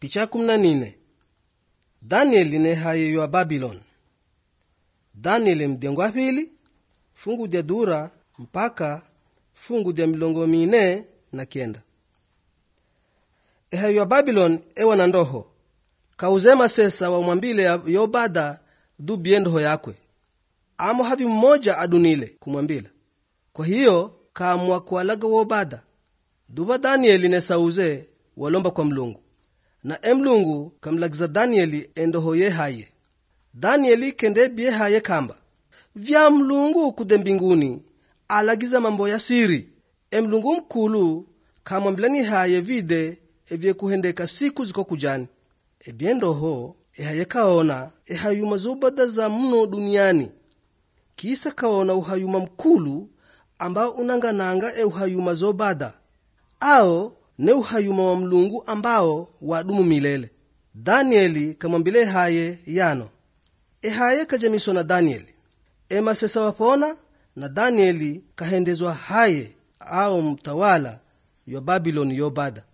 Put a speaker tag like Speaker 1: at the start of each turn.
Speaker 1: picha kumi na nne danieli ne haye wa babiloni danieli mdengo wa pili fungu dya dura mpaka fungu dya milongo mine na kenda ehayo wa babiloni ewa na ndoho kauzema sesa wamwambile yobada dubie ndoho yakwe amo havi mmoja adunile kumwambila kwa hiyo kaamua kualaga wobada duva danieli ne sauze walomba kwa mlungu na emlungu kamlagiza danieli endoho ye haye danieli kende bie haye kamba vya mlungu kude mbinguni alagiza mambo ya siri emlungu mkulu kamwambilani haye vide evyekuhendeka siku ziko kujani ebye ndoho ehaye kaona ehayuma zobada za mno duniani kisa kaona uhayuma mkulu ambao unangananga euhayuma zobada ao ne uhayuma wa mlungu ambao wadumu milele danieli kamwambile haye yano ehaye kajamiswa na danieli emasesa wapona na danieli kahendezwa haye ao mtawala yo babiloni yobada